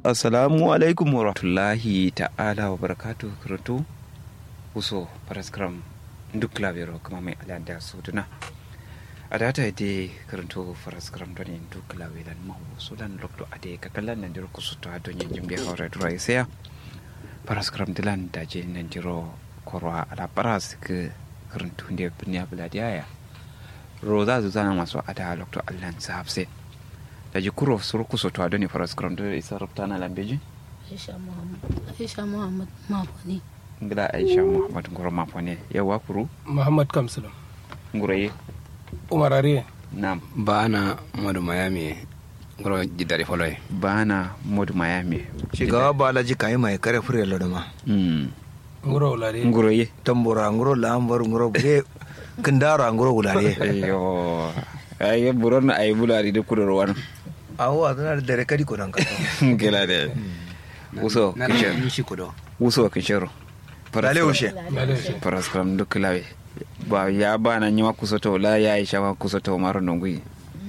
assalamu alaikum wa rahmatullahi ta'ala wa barakatu karatu uso paraskram duk labero kuma mai alanda su duna a data ide karanto paraskram don yin duk laberan mahu su dan lokto a dai kakalan nan jiro kusu ta don yin jimbe haura dura ya saya paraskram dilan da je nan jiro korwa ala paras ke karanto da binya buladiya roza zuzana masu ada lokto allan sahabse da ji kuro suru kuso to adoni faras kram da isa rubta na lambeji Aisha Muhammad Aisha Muhammad Mafoni ngila aisha muhammad ngoro mafone yawa kuru muhammad kamsulum nguraye umar ariye nam bana modu mayami ngoro jidari foloy bana modu mayami shigawa balaji kayi mai kare fure lodoma mm ngoro ulare nguraye tambura nguro lambar nguro bure kindaro nguro gulare ayo ayo buron ay bulari de kudoro wan awo adana da dare kadi ko dan kato ngila de uso na kichero ni shi kudo uso kichero lale ushe malaysia faras kram duk lawe ba ya bana nyima kusoto la ya aisha wa kusoto maro nongui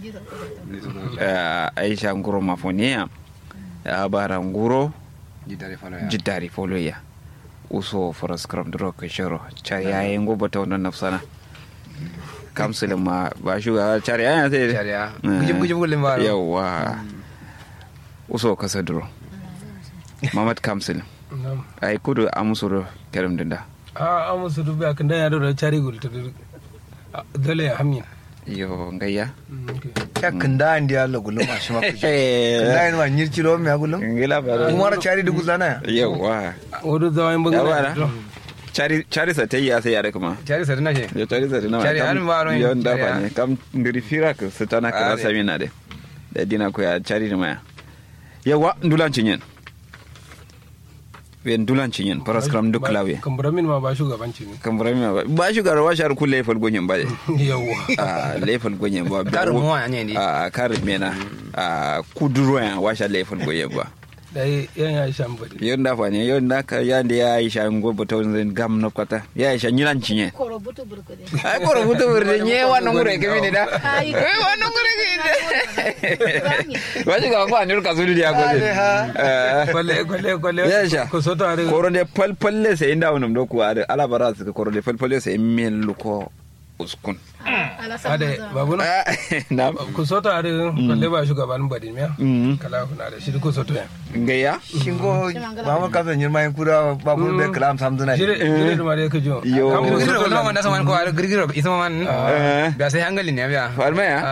Eh, aisha nguro mafone ya ya bara nguro jidari foloy jiddari foloya uso faras kram duro kichero chari ya ngo bata wannan nafsana kamsulin ma ba shugaba cari ya sai Cariya. gujib gujib gulin ba yawa uso kasa duro mamad kamsulin nam ai kudu amusuro kerim dinda a amusu dubi akan dan yaro da cari gul ta dole ya hamina yo ngayya ya kinda andi Allah gulum ma shi ma kuje kinda yin ma nyirci lo me gulum ngila ba umar chari dugu zana yawa wodo zawain ya bugu bara cari cari sa tayi ya sai ya kuma cari sa dina she ya cari sa dina Cari har ma ron yon da cari fa ya. ne kam ngiri fira ka satana ka Are. sami na de da dina ko ya cari da maya yawa ndulan cinyen we ndulan cinyen paras kram duk lawe kamburamin ma ba shugabanci ne kan burami ba ba shugar wa shar kulle fal gonyen ba de yawwa a lefal gonyen ba Karin muwa ne ne. a karin mena a kuduro ya wa shar lefal gonyen ba dai yan ya shan bari yon da fa ne yon da ka ya da ya aisha ngo bata zan gam na kwata ya aisha nyilan cinye Koro butu burkude ai ko rubuta burde nye wannan gure ke mini da Ai. eh wannan gure ke Rami. ba shi ga ko anur ka sulu dia ko eh kwalle kwalle kwalle ya sha ko soto are koro de pal palle sai inda wannan do ku ada ala bara su koro de pal palle sai men luko uskun Ala sa ade maza. babu na na ku soto are kwalle ba shugaban bari miya Mm. kala kuna da shi ku soto ya ngaya shingo mamar kasan nyirma yin kura ba bul be kalam samduna jire jire da mare ka jo Yo. Kam ku girgiro soto wala la- wanda saman ko girgiro isa man Eh. biya sai hangalin ne biya farma ya